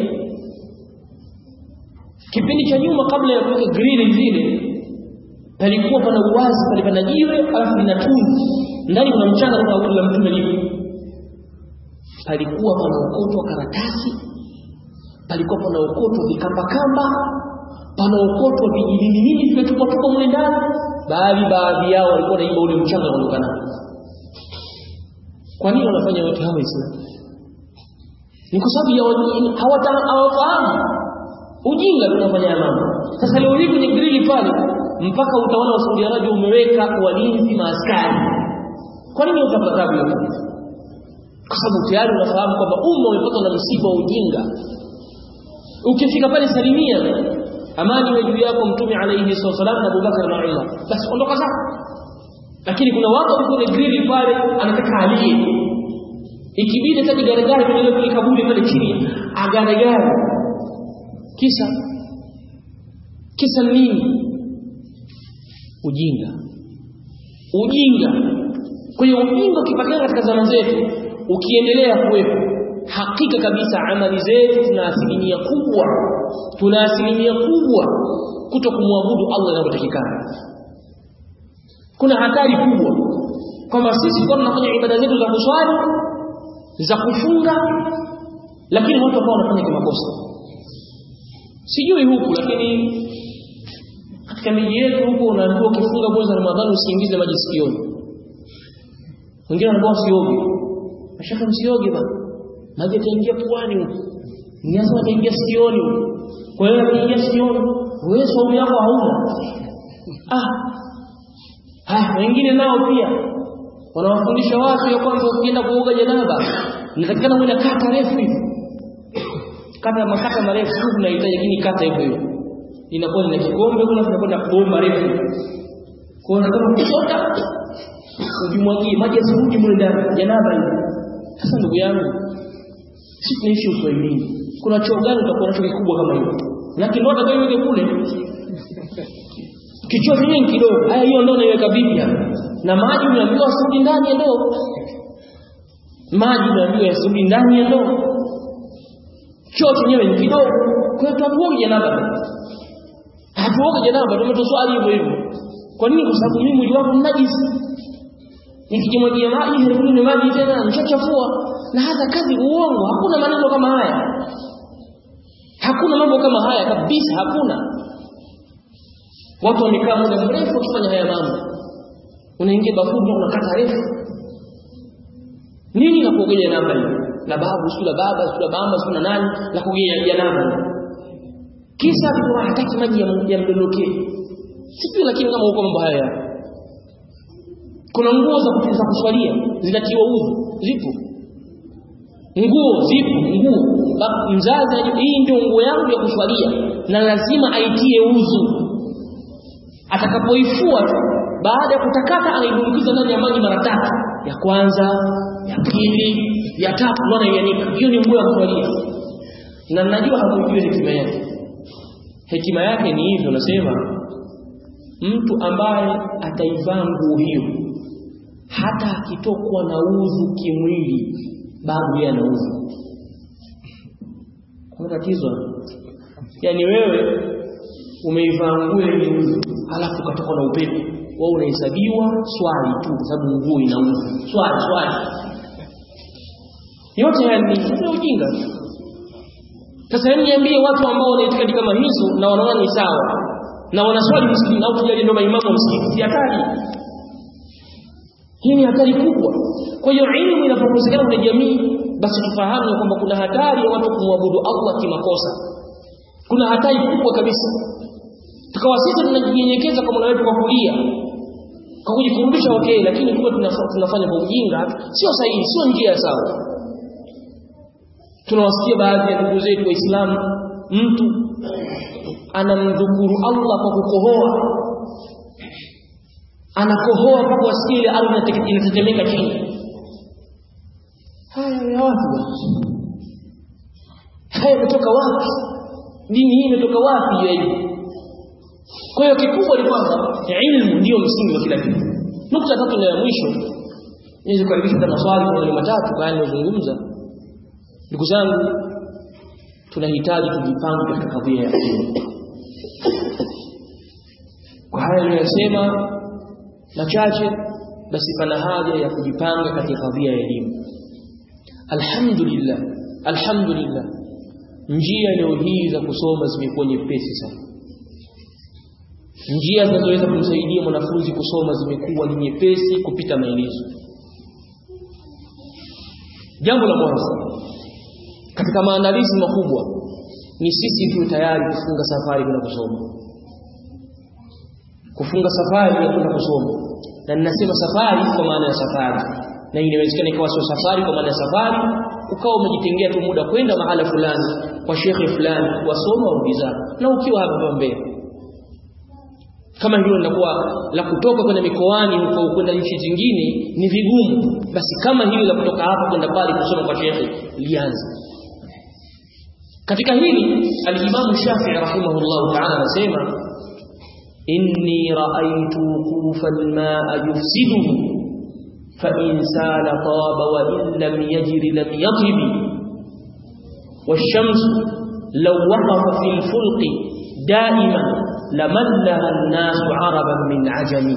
kipindi cha nyuma kabla ya kuweka grili zile palikuwa pana uwazi pale pana jiwe alafu lina tundu ndani kuna mchanga kuna kaburi la mtume lipo palikuwa pana ukotwa karatasi palikuwa pana ukotwa vikamba kamba pana ukotwa vijijini nini vimetupwa tupo mle ndani baadhi baadhi yao walikuwa naimba ule mchanga unaonekana kwa nini wanafanya yote hawa Waislamu? Ni kwa sababu ya hawafahamu ujinga tunafanya mambo. Sasa leo hii kwenye grili pale mpaka utawala wa Saudi Arabia umeweka walinzi maaskari. Kwa nini utapata tabu yote? Kwa sababu tayari unafahamu kwamba umma umepatwa na msiba wa ujinga. Ukifika pale salimia amani iwe juu yako mtume alayhi wasallam na Abubakar na Umar. Basi ondoka zako lakini kuna watu wako kwenye grili pale anataka alie ikibidi hata garagara kwenye kwenye kaburi pale chini agaregare kisa kisa nini ujinga ujinga kwa hiyo ujinga ukipatikana katika zama zetu ukiendelea kuwepo hakika kabisa amali zetu tuna asilimia kubwa tuna asilimia kubwa kuto kumwabudu Allah inavyotakikana kuna hatari kubwa kwamba sisi kwa tunafanya ibada zetu za kuswali za kufunga lakini watu ambao wanafanya kimakosa sijui huku lakini katika miji yetu huko unaambiwa ukifunga mwezi wa Ramadhani usiingize maji sikioni wengine wanaambiwa usioge mashaka msioge bana maji yataingia puani huko niasa yataingia sikioni huko kwa hiyo yataingia sikioni wewe saumu yako hauna ah haya wengine nao pia wanawafundisha watu ya kwamba ukienda kuoga janaba inatakikana uwe na kata refu hivi kata makata marefu tu unahitaji lakini kata hivyo hivyo inakuwa ni kikombe kuna tunakwenda bomba refu kwa hiyo kama kuchota ujimwagie maji yasirudi mle ndani janaba hivi sasa ndugu yangu sisi tunaishi uswahilini kuna choo gani utakuwa nacho kikubwa kama hiyo lakini ndio atakayeweke kule kichwa chenyewe kidogo haya hiyo ndoo naiweka vipi hapa na maji unaambiwa asirudi ndani ya ndoo maji unaambiwa yasirudi ndani ya ndoo choo chenyewe ni kidogo kwa hiyo tuamuoge janaba hatuoge janaba tumetoswali hivyo hivyo kwa nini kwa sababu mimi mwili wangu mnajisi nikijimwagia maji heruni ni maji tena nishachafua na hata kazi uongo hakuna maneno kama haya hakuna mambo kama haya kabisa hakuna watu wamekaa muda mrefu wakifanya haya mambo unaingia bafuni unakata refu nini la kuogelea namba hiyo la babu sio la baba sio la mama sio na nani la kuogelea janaba kisa kwa hataki maji ya mdondokee sijui lakini kama huko mambo haya kuna nguo za za kuswalia zinatiwa udhu zipo nguo zipo nguo mzazi hii ndio nguo yangu ya kuswalia na lazima aitie udhu atakapoifua baada ya kutakata anaidumbukiza ndani ya maji mara tatu ya kwanza ya pili ya tatu ndio anaianika hiyo ni nguo ya kuswalia na najua hamjui hekima yake hekima yake ni hivyo nasema mtu ambaye ataivaa nguo hiyo hata akitokwa na udhu kimwili bado yeye ana udhu kuna tatizo yani wewe umeivaa nguo yenye udhu halafu ukatokwa na upepo wewe unahesabiwa swali tu kwa sababu nguo ina udhu swali swali yote haya ni ujinga sasa hebu niambie watu ambao wana itikadi kama hizo na wanaona ni sawa na wanaswali msikitini au tujali ndio maimamu wa msikiti si hatari hii ni hatari kubwa kwa hiyo elimu inapokosekana kwenye jamii basi tufahamu kwamba kuna hatari ya watu kumwabudu Allah kimakosa kuna hatari kubwa kabisa tukawa sisi tunajinyenyekeza kwa Mola wetu kwa kulia kwa kujikurudisha okay lakini kumbe tunafanya kwa ujinga sio sahihi sio njia sawa tunawasikia baadhi ya ndugu zetu waislamu mtu anamdhukuru Allah kwa kukohoa anakohoa mpaka wasikie ile ardhi inatetemeka chini haya ya wapi haya kutoka wapi dini hii imetoka wapi hiyo elimu kwa hiyo kikubwa ni kwamba ilmu ndio msingi wa kila kitu nukta tatu na ya mwisho niweze kukaribisha hata maswali kwa wale matatu kama nilizungumza ndugu zangu tunahitaji tujipange katika kadhia ya elimu kwa haya niliyosema machache basi pana haja ya kujipanga katika kadhia ya elimu alhamdulillah alhamdulillah njia leo hii za kusoma zimekuwa nyepesi sana njia zinazoweza kumsaidia mwanafunzi kusoma zimekuwa ni nyepesi kupita maelezo jambo la mwanzo katika maandalizi makubwa ni sisi tu tayari kufunga safari kwenda kusoma kufunga safari ya kwenda kusoma na ninasema safari kwa maana ya safari na inawezekana ikawa sio safari kwa maana ya safari ukawa umejitengea tu muda kwenda mahala fulani kwa shekhe fulani wasoma uliza na ukiwa hapa Mbeya kama hilo linakuwa la kutoka kwenda mikoani huko kwenda nchi zingine ni vigumu basi kama hilo la kutoka hapa kwenda pale kusoma kwa shekhe lianze katika hili al-Imam Shafi'i rahimahullah ta'ala anasema inni ra'aytu wuqufa al-ma'a yufsiduhu fa in sala taba wa in lam yajri lam yatib wash-shamsu law waqafa fi al-fulqi da'iman lamallaha an-nasu 'araban min 'ajami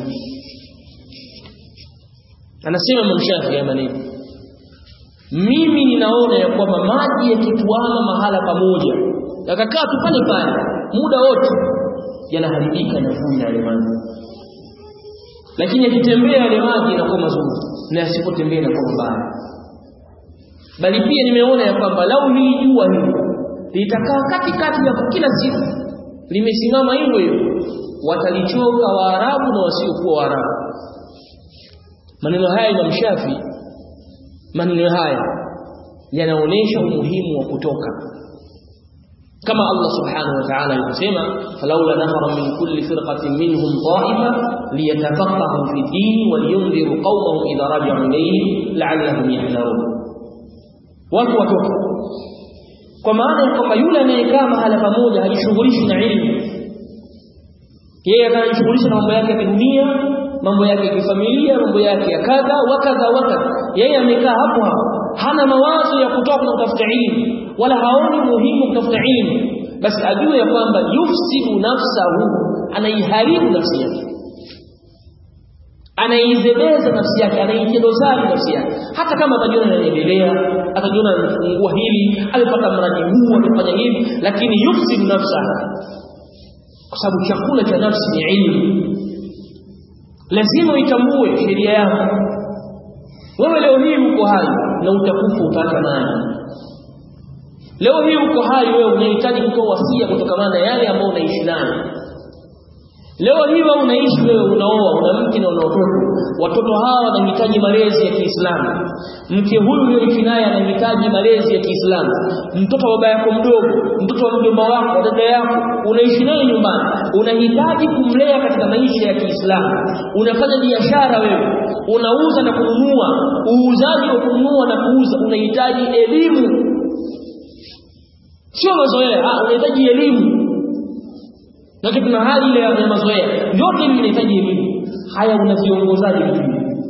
anasema mshafi ya maneno mimi ninaona ya kwamba maji yakituama mahala pamoja yakakaa tu pale pale muda wote yanaharibika na vunda yale maji lakini yakitembea yale maji yanakuwa mazuri na yasipotembea yanakuwa mabaya bali pia nimeona ya kwamba lau hili jua hili litakaa katikati ya kila siku limesimama hivyo hivyo watalichoka waarabu na wasiokuwa waarabu maneno haya Imam Shafi maneno haya yanaonesha umuhimu wa kutoka kama Allah subhanahu wa ta'ala alivyosema falawla nafara min kulli firqatin minhum ta'ifa liyatafaqahu fi din wa liyunziru qawmahum idha raja'u ilayhim la'allahum yahdharun watu watoka kwa maana ya kwamba yule anayekaa mahala pamoja hajishughulishi na ilmu yeye anajishughulisha na mambo yake ya dunia mambo yake ya kifamilia mambo yake ya kadha wa kadha wa kadha yeye amekaa hapo hapo hana mawazo ya kutoka na kutafuta elimu wala haoni muhimu kutafuta elimu basi ajue ya kwamba yufsidu nafsahu anaiharibu nafsi yake anaizebeza nafsi yake anaijedozali nafsi yake hata kama atajiona anaendelea atajiona amefungua hili amepata mradi huu amefanya hivi lakini yufsidu nafsahu kwa sababu chakula cha nafsi ni ilmu lazima uitambue sheria yako wewe leo hii uko hai na utakufa utaacha nani leo hii uko hai wewe unahitaji kutoa wasia kutokana na yale ambayo unaishi nayo leo hii wewe unaishi wewe unaoa una mke na una watoto watoto hawa wanahitaji malezi ya Kiislamu mke huyu ulioishi naye anahitaji malezi ya Kiislamu mtoto wa baba yako mdogo mtoto wa mjomba wako dada yako unaishi naye nyumbani unahitaji kumlea katika maisha ya Kiislamu unafanya biashara wewe unauza na kununua uuzaji wa kununua na kuuza unahitaji elimu sio mazoea ah unahitaji elimu na kuna hali ile ya mazoea yote hivi vinahitaji elimu haya unaviongozaji vitu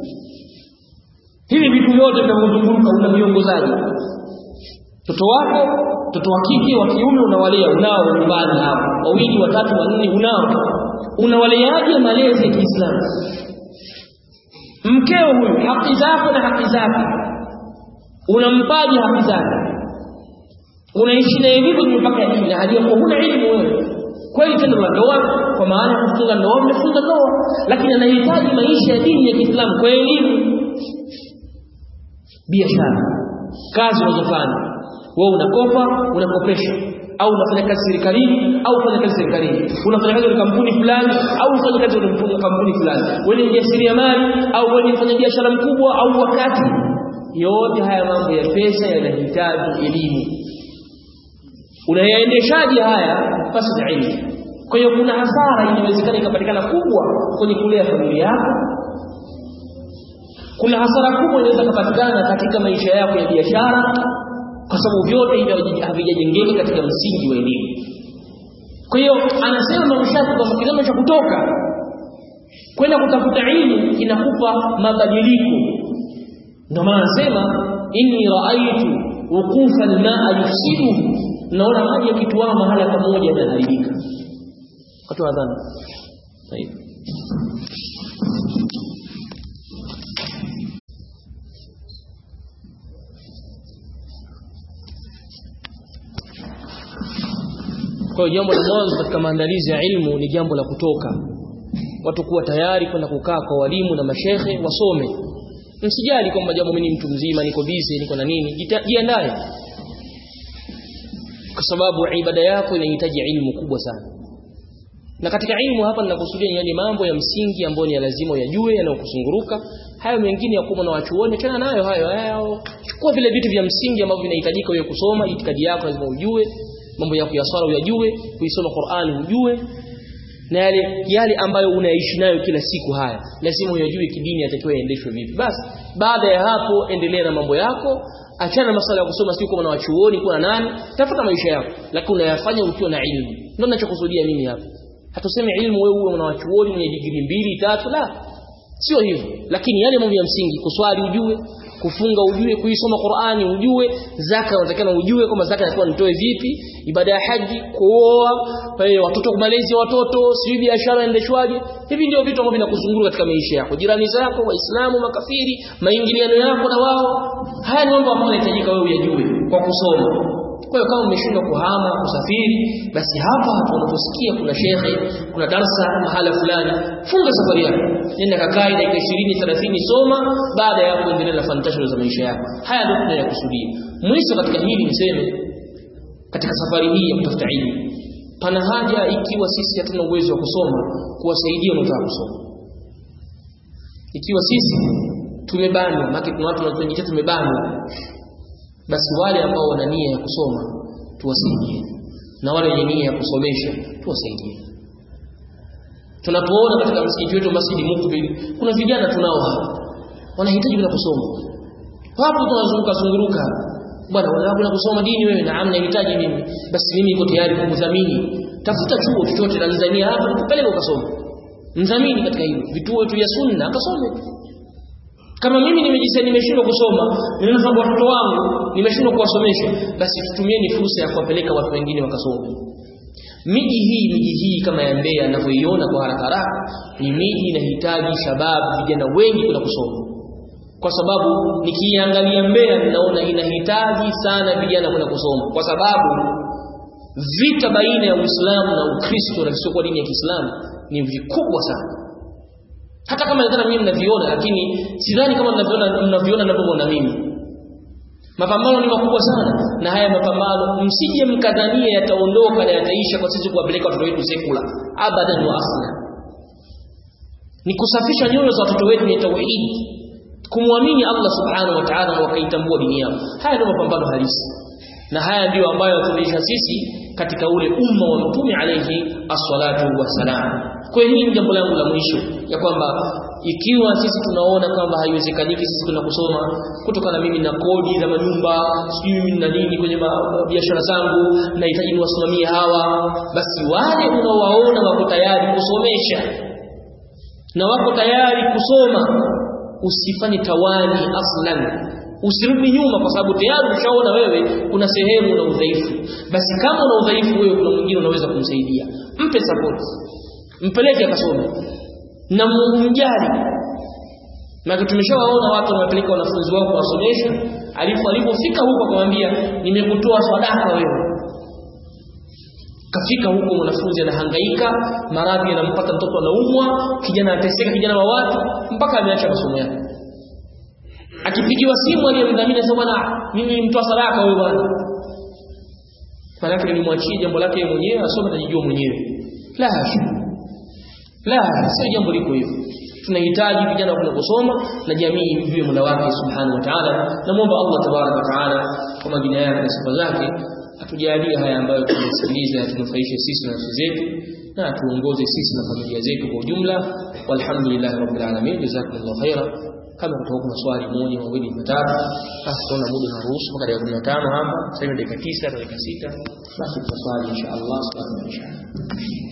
hivi vitu vyote vinavyozunguka unaviongozaji mtoto wako mtoto wa kike wa kiume unawalea unao nyumbani hapo wawili watatu wanne unao unawaleaje malezi ya Kiislamu mkeo huyu haki zako na haki zake unampaje haki zake unaishi naye vipi mpaka dini na hali yako huna elimu wewe kweli tendo la ndoa kwa maana ya kufunga ndoa mmefunga ndoa lakini anahitaji maisha ya dini ya Kiislamu kwa elimu biashara kazi unazofanya wewe unakopa unakopesha au unafanya kazi serikalini au unafanya kazi serikalini unafanya kazi katika kampuni fulani au unafanya kazi katika kampuni fulani wewe ni mjasiriamali au wewe ni mfanyabiashara mkubwa au wakati yote haya mambo ya pesa yanahitaji elimu unayaendeshaje haya basi na elimu kwa hiyo kuna hasara inawezekana ikapatikana kubwa kwenye kulea familia yako kuna hasara kubwa inaweza kupatikana katika maisha yako ya biashara kwa sababu vyote hivi havijajengeka katika msingi wa elimu kwa hiyo anasema mamshafi kwamba kitendo cha kutoka kwenda kutafuta elimu inakupa mabadiliko ndio maana anasema inni raaitu wuqufa almaa yufsiduhu naona maji yakituama mahala pamoja yanaharibika watu wa adhana kwa hiyo jambo la mwanzo katika maandalizi ya ilmu ni jambo la kutoka watu kuwa tayari kwenda kukaa kwa walimu na mashehe wasome msijali kwamba jambo mimi ni mtu mzima niko busy niko na nini jiandae kwa sababu ibada yako inahitaji ilmu kubwa sana na katika ilmu hapa ninakusudia ni mambo ya msingi ambayo ni lazima uyajue yanayokusunguruka hayo mengine ya kuwa na wachuoni tena nayo hayo hayo chukua vile vitu vya msingi ambavyo vinahitajika wewe kusoma itikadi yako lazima ujue mambo yako ya swala uyajue kuisoma Qur'ani ujue na yale yale ambayo unaishi nayo kila siku haya lazima uyajue kidini yatakiwa yaendeshwe vipi basi baada ya hapo endelea na mambo yako achana na masuala ya kusoma siku na wachuoni kuna nani tafuta maisha yako lakini unayafanya ukiwa na ilmu ndio ninachokusudia mimi hapa hatusemi ilmu wewe uwe unawachuoni mwenye digrii mbili tatu la sio hivyo lakini yale mambo ya msingi kuswali ujue kufunga ujue kuisoma Qur'ani ujue zaka unatakiwa ujue kwamba zaka inakuwa nitoe vipi ibada ya haji kuoa watoto kumalezi watoto sio biashara endeshwaje hivi ndio vitu ambavyo vinakuzunguka katika maisha yako jirani zako waislamu makafiri maingiliano yako na wao haya ni mambo ambayo yanahitajika wewe uyajue kwa kusoma kwa hiyo kama umeshindwa kuhama kusafiri basi hapa hapo unaposikia kuna shekhe kuna darsa mahala fulani funga safari yako nenda kakai dakika 20 30 soma baada ya hapo endelea na fantasho za maisha yako haya ndio tunayokusudia mwisho katika hili niseme katika safari hii ya kutafuta elimu pana haja ikiwa sisi hatuna uwezo wa kusoma kuwasaidia wanaotaka kusoma ikiwa sisi tumebanwa maana kuna watu wanajiita tumebanwa basi wale ambao wana nia ya kusoma tuwasaidie na wale wenye nia ya kusomesha tuwasaidie tunapoona katika msikiti wetu Masjidi Mukbil kuna vijana tunao hapa wanahitaji bila kusoma wapo tunazunguka zunguruka bwana unataka kusoma dini wewe naam nahitaji mimi basi mimi niko tayari kukudhamini tafuta chuo chochote Tanzania hapa nikupeleke ukasome mdhamini katika hilo vituo vyetu vya sunna akasome kama mimi nimejisikia nimeshindwa kusoma ninaona watoto wangu nimeshindwa kuwasomesha basi tutumieni fursa ya kuwapeleka watu wengine wakasome miji hii miji hii kama ya Mbeya ninavyoiona kwa haraka haraka ni miji inahitaji shababu vijana wengi kwenda kusoma kwa sababu nikiangalia Mbeya ninaona inahitaji sana vijana kwenda kusoma kwa sababu vita baina ya Uislamu na Ukristo na visiokuwa dini ya Kiislamu ni vikubwa sana hata kama nadhani mimi mnaviona lakini sidhani kama mnaviona mnaviona ninavyoona mimi mapambano ni makubwa sana na haya mapambano msije mkadhania yataondoka na yataisha kwa sisi kuwapeleka watoto wetu sekula abadan wa asla ni kusafisha nyoyo za watoto wetu ni tauhid kumwamini Allah subhanahu wa ta'ala na wakaitambua dini yao haya ndio mapambano halisi na haya ndiyo ambayo tunaisha sisi katika ule umma wa mtume alayhi as-salatu wassalam kwa hiyo hili jambo langu la mwisho ya kwamba ikiwa sisi tunaona kwamba haiwezekaniki sisi kwenda kusoma kutokana mimi na kodi za manyumba sijui mimi na nini kwenye biashara zangu nahitaji niwasimamie hawa basi wale unaowaona wako tayari kusomesha na wako tayari kusoma usifanye tawani aslan usirudi nyuma kwa sababu tayari ushaona wewe kuna sehemu na udhaifu basi kama una udhaifu wewe kuna mwingine unaweza kumsaidia mpe support mpeleke akasome na mjali na tumeshawaona watu wanapeleka wanafunzi wao kuwasomesha alipo alipofika huko akamwambia nimekutoa sadaka wewe kafika huko mwanafunzi anahangaika maradhi yanampata mtoto anaumwa kijana anateseka kijana wa watu mpaka ameacha masomo yake akipigiwa simu aliyemdhamini sasa bwana mimi nimtoa sadaka wewe bwana maana nilimwachia jambo lake mwenyewe asome atajijua mwenyewe la la sio jambo liko hivyo tunahitaji vijana wa kusoma na jamii ijue Mola wake subhanahu wa ta'ala na muomba Allah tabaraka wa ta'ala kwa majina yake na sifa zake atujalie haya ambayo tumesikiliza yatunufaishe sisi na nafsi zetu na atuongoze sisi na familia zetu kwa ujumla walhamdulillahi rabbil alamin jazakumullahu khaira kama kutoka kuna swali moja mawili matatu basi tunaona muda unaruhusu mpaka dakika 15 hapa sasa hivi dakika 9 dakika 6 basi tutaswali insha Allah subhanahu wa ta'ala